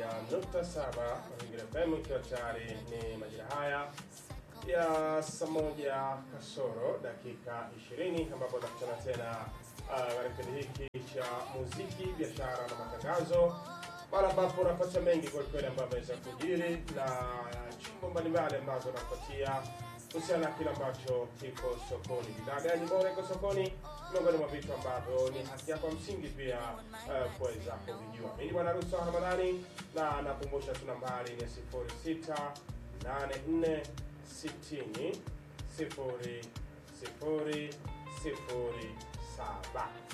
91.7 Mazingira FM, ikiwa tayari ni majira haya ya saa moja kasoro dakika 20 ambapo tunakutana tena uh, katika kipindi hiki cha muziki, biashara na matangazo, mara ambapo unapata mengi kwelikweli ambayo ameweza kujiri na chimbo mbalimbali ambazo unapatia kuhusiana na kile ambacho kiko sokoni. Bidhaa gani bora iko sokoni, miongoni mwa vitu ambavyo ni haki yako ya msingi pia uh, kuweza kuvijua. Mimi ni Bwana Rusa Ramadhani na nakumbusha tu nambari ni 0684 60 sifuri sifuri sifuri saba